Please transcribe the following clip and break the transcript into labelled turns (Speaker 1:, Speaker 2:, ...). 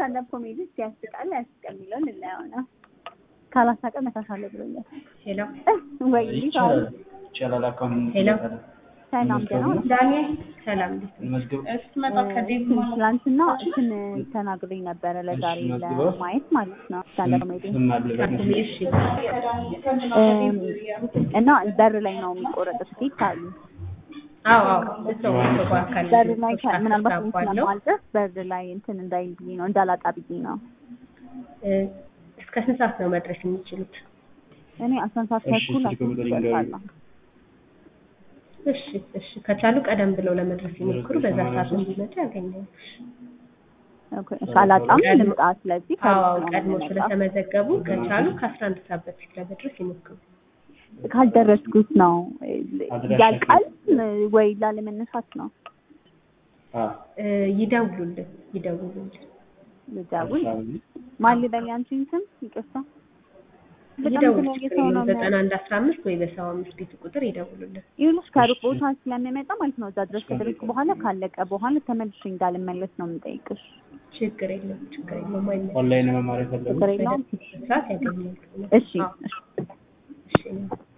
Speaker 1: ስታንዳፕ ኮሜዲ ያስቃል ያስቀል የሚለውን ልናየው ነው። ካላሳቀ መታሻለ ብሎኛል።
Speaker 2: ሄሎ
Speaker 1: ወይ
Speaker 3: ይቻላል ይቻላል። አካውንት
Speaker 2: ሄሎ
Speaker 1: ሰላም ገና
Speaker 2: ዳንኤል ሰላም እንዴት ነህ?
Speaker 3: መዝግብ
Speaker 2: ስትመጣ ከዴቭ
Speaker 1: ትላንትና እንትን ተናግሮኝ ነበረ ለዛሬ
Speaker 3: እሺ፣ መዝግበው።
Speaker 1: ለማየት ማለት ነው ስታንዳፕ ኮሜዲ
Speaker 3: ስም አለበት
Speaker 2: እሺ
Speaker 1: እም፣ እና በር ላይ ነው የሚቆረጡት ፊት አሉ
Speaker 2: አዎ አዎ እሰው እሰው በአካል
Speaker 1: በር ላይ
Speaker 2: ሶስት
Speaker 1: ምናልባት
Speaker 2: አስር
Speaker 1: እንትን
Speaker 2: አለው።
Speaker 1: ለማልጠፍ በር ላይ እንትን እንዳይል ብዬ ነው እንዳላጣ ብዬ ነው
Speaker 2: እ፣ እስከ ስንት ሰዓት ነው መድረስ የሚችሉት?
Speaker 1: እኔ አስራ አንድ ሰዓት
Speaker 3: እሺ፣
Speaker 1: ተኩል
Speaker 3: ስልክ ቁጥር ይንገሩኝ።
Speaker 1: ደርሳለሁ
Speaker 2: እሺ እሺ ከቻሉ ቀደም ብለው ለመድረስ ይሞክሩ። በዛ ሰዓት እንዲመጡ ያገኛሉ።
Speaker 1: ካላጣም ልምጣ ስለዚህ
Speaker 2: አዎ
Speaker 1: ከዚህ ነው
Speaker 2: ቀድሞ
Speaker 1: የምመጣው።
Speaker 2: ስለተመዘገቡ ከቻሉ ከአስራ አንድ ሰዓት በፊት ለመድረስ ይሞክሩ።
Speaker 1: ካልደረስኩት ነው
Speaker 3: አድራሻ
Speaker 1: ያልቃል ወይ ላለመነሳት ነው
Speaker 3: አ
Speaker 2: እ፣ ይደውሉልን ይደውሉልን።
Speaker 1: ልደውል ማን ልበል ያንቺን ስም ይቅርታ በጣም
Speaker 2: ይደውሉ
Speaker 1: የተለያየ ሰው ነው
Speaker 2: ዘጠና አንድ አስራ አምስት ወይ በሰባ አምስት ቤቱ ቁጥር ይደውሉልን።
Speaker 1: ይኸውልሽ ከሩቅ ቦታ ስለምመጣ ማለት ነው እዛ ድረስ ከደረስኩ በኋላ ካለቀ በኋላ ተመልሼ እንዳልመለስ ነው የምጠይቅሽ
Speaker 2: ችግር የለውም ችግር የለውም አይመለስም።
Speaker 3: ኦንላይን መማር የፈለጉ
Speaker 1: ችግር የለውም
Speaker 2: ሰዓት ያገኛሉ።
Speaker 1: እሺ
Speaker 2: አዎ፣
Speaker 1: እሺ
Speaker 2: እሺ